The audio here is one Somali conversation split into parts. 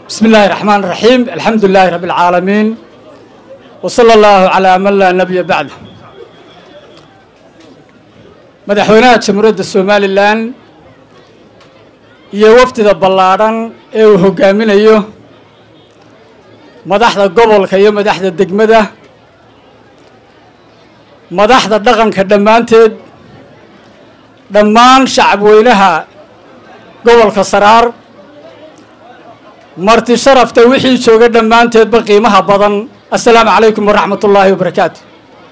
بسم الله الرحمن الرحيم الحمد لله رب العالمين وصلى الله على من لا نبي بعده madaxweynaha jamhuuriyadda somalilan iyo wafdida ballaadhan ee uu hogaaminayo madaxda gobolka iyo madaxda degmada madaxda dhaqanka dhammaanteed dhammaan shacabweynaha gobolka saraar marti sharafta wixii jooga dhammaanteedba qiimaha badan assalaamu calaykum waraxmat ullaahi wabarakaatu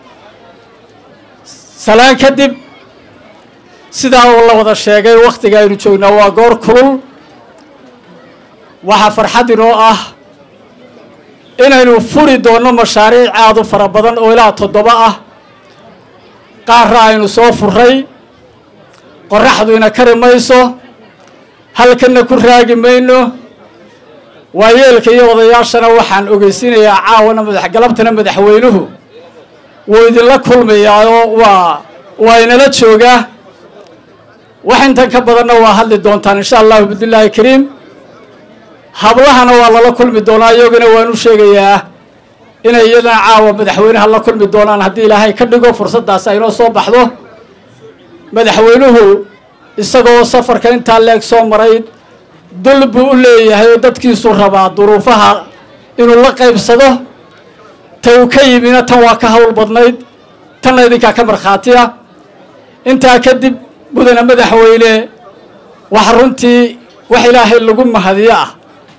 salaan kadib sidaa uu la wada sheegay wakhtiga aynu joognaa waa goor kulul waxaa farxad inoo ah inaynu furi doonno mashaariic aada u fara badan oo ilaa toddoba ah qaarra aynu soo furay qoraxdu ina kari mayso halkanna ku raagi mayno waayeelka iyo odayaashana waxaan ogeysiinayaa caawana madaxgalabtana madaxweynuhu wuu idinla kulmayaa oo waa waa inala joogaa wax intan ka badanna waa hadli doontaan insha allahu bidillaahi kariim hablahana waa lala kulmi doonaa iyagana waan u sheegayaa inay iyadana caawa madaxweynaha la kulmi doonaan haddii ilaahay ka dhigo fursaddaas aynoo soo baxdo madaxweynuhu isagoo safarka intaa leeg soo maray dul buu u leeyahay oo dadkiisuu rabaa duruufaha inuu la qaybsado ta uu ka yimina tan waa ka hawl badnayd tanna idinkaa ka markhaatiya intaa kadib mudane madaxweyne wax runtii wax ilaahay lagu mahadiyo ah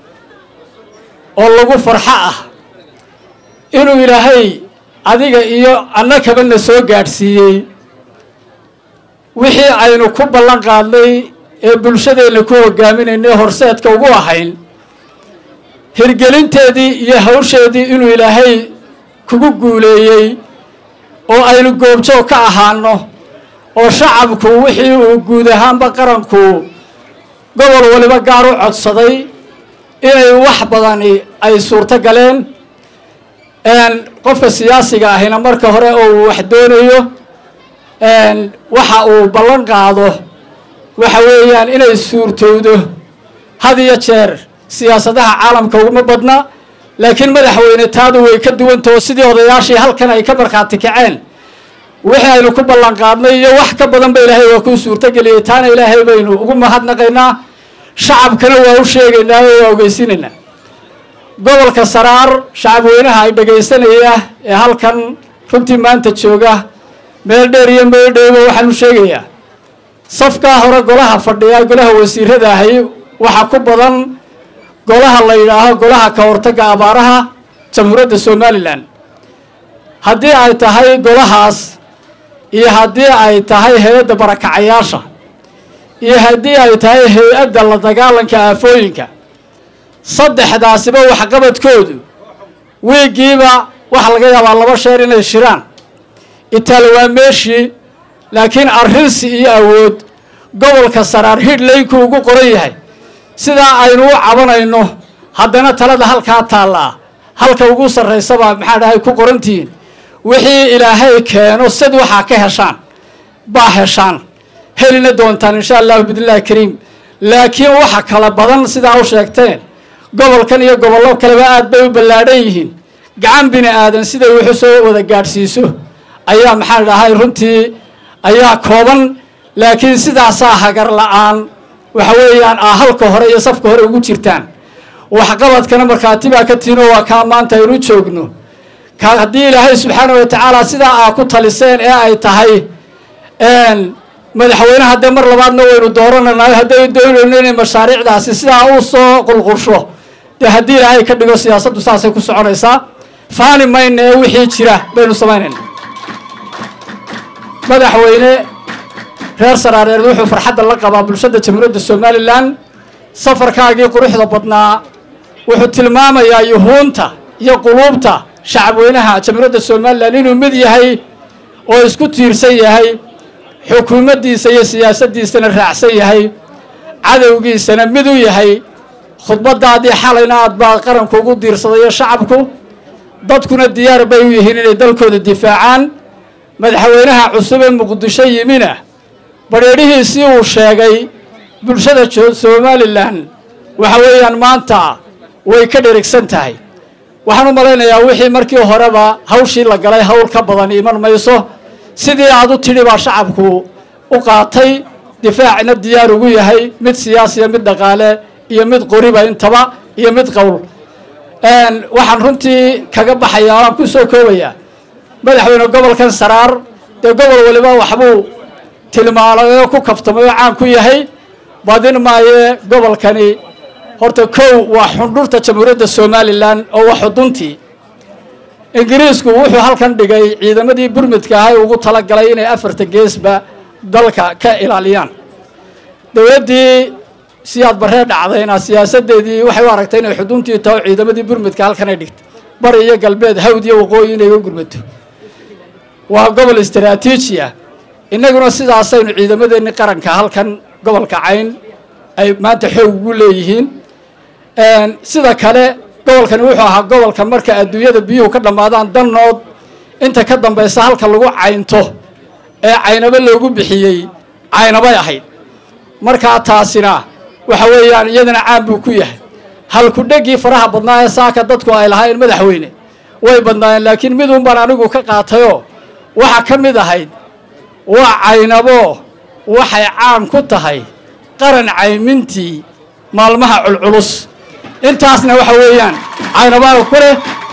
oo lagu farxo ah inuu ilaahay adiga iyo annakaba na soo gaadhsiiyey wixii aynu ku ballan qaadnay ee bulshadeenna ku hogaaminaynay horseedka ugu ahayn hirgelinteedii iyo hawsheedii inuu ilaahay kugu guuleeyey oo aynu goobjoog ka ahaano oo shacabku wixii uu guud ahaanba qaranku gobol waliba gaar u codsaday inay wax badani ay suurto galeen qofka siyaasiga ahina marka hore oo uu wax doonayo waxa uu ballan qaado waxa weeyaan inay suurtowdo had iyo jeer siyaasadaha caalamka uguma badna laakiin madaxweyne taadu way ka duwantaho sidii odayaashii halkan ay ka markhaati kaceen wixii aynu ku ballan qaadnay iyo wax ka badan ba ilaahay waa kuu suurtogeliyey taana ilaahay baynu ugu mahadnaqaynaa shacabkana waa u sheegaynaa oo waa ogeysiinaynaa gobolka saraar shacabweynaha ay dhegaysanaya ee halkan runtii maanta jooga meel dheer iyo meel dhowba waxaan u sheegayaa safkaa hore golaha fadhiya golaha wasiirada ahay waxaa ku badan golaha la yidhaaho golaha ka hortagga abaaraha jamhuuriyadda somalilan haddii ay tahay golahaas iyo haddii ay tahay hay-adda barakacayaasha iyo haddii ay tahay hay-adda la dagaalanka aafooyinka saddexdaasiba waxqabadkoodu wiigiiba waxa laga yaabaa laba sheer inay shiraan itaal waa meeshii laakiin arrinsi iyo awood gobolka saraar hidhlaynku ugu qoran yahay sidaa aynu u cabanayno haddana talada halkaa taallaa halka ugu sarraysabaa maxaa dhahay ku qorantihiin wixii ilaahay keeno sid waxaa ka heshaan baa heshaan helina doontaan insha allahu bidnillahi kariim laakiin waxa kala badan sidaa u sheegteen gobolkan iyo gobollo kaleba aad bay u ballaadhan yihiin gacan bini aadan siday wuxu soo wada gaadhsiiso ayaa maxaa dhahay runtii ayaa kooban laakiin sidaasaa hagar la-aan waxa weeyaan aa halka hore iyo safka hore ugu jirtaan waxqabadkana markhaati baa ka tiino waa kaa maanta aynu joogno ka haddii ilaahay subxaana wa tacaala sidaa aa ku taliseen ee ay tahay madaxweyneha dee mar labaadna waynu doorananayo hadday doonayno inay mashaariicdaasi sidaa u soo qulqulsho dee haddii ilaahay ka dhigo siyaasaddu saasay ku soconaysaa faani mayna ee wixii jira baynu samaynayna madaxweyne reer saraareed wuxuu farxadda la qabaa bulshada jamhuuriyadda somalilan safarkaagii quruxda badnaa wuxuu tilmaamayaa yuhuunta iyo quluubta shacabweynaha jamhuuriyadda somalilan inuu mid yahay oo isku tiirsan yahay xukuumaddiisa iyo siyaasaddiisana raacsan yahay cadowgiisana mid u yahay khudbadaadii xalayna aad baa qaranku ugu diirsadayo shacabku dadkuna diyaar bay u yihiin inay dalkooda difaacaan madaxweynaha cusub ee muqdisho yimina badheedhihiisii uu sheegay bulshada somalilan waxa weeyaan maanta way ka dherigsan tahay waxaan u malaynayaa wixii markii horeba hawshii la galay hawl ka badan iman mayso sidii aad u tidhi baa shacabku u qaatay difaacina diyaar ugu yahay mid siyaasiya mid dhaqaale iyo mid qoriba intaba iyo mid qowl waxaan runtii kaga baxayaa waan ku soo koobayaa madaxweyne gobolkan saraar dee gobol waliba waxbuu tilmaamay oo ku kaftamay oo caan ku yahay badin maaye gobolkani horta kow waa xundhurta jamhuuriyadda somalilan oo waa xuduntii ingiriisku wuxuu halkan dhigay ciidamadii burmidka ahay ugu talagalay inay afarta geesba dalka ka ilaaliyaan dowladdii siyaad barree dhacdayna siyaasadeedii waxay u aragtay inay xuduntii taho ciidamadii burmidka halkanay dhigtay bari iyo galbeed hawd iyo waqooyi inay u gurmato waa gobol istaraatiiji ah innaguna sidaasaynu ciidamadeenni qaranka halkan gobolka cayn ay maanta xoog ugu leeyihiin sida kale gobolkani wuxuu ahaa gobolka marka adduunyada biyuhu ka dhammaadaan dannood inta ka dambaysa halka lagu caynto ee caynabo loogu bixiyey caynabay ahayd markaa taasina waxa weeyaan iyadana caan buu ku yahay halkudhegii faraha badnaa ee saaka dadku ay lahaayeen madaxweyne way badnaayeen laakiin midun baan anigu ka qaatayoo waxa ka mid ahayd waa caynabo waxay caan ku tahay qaran caymintii maalmaha culculus intaasna waxa weeyaan caynabaaga ku leh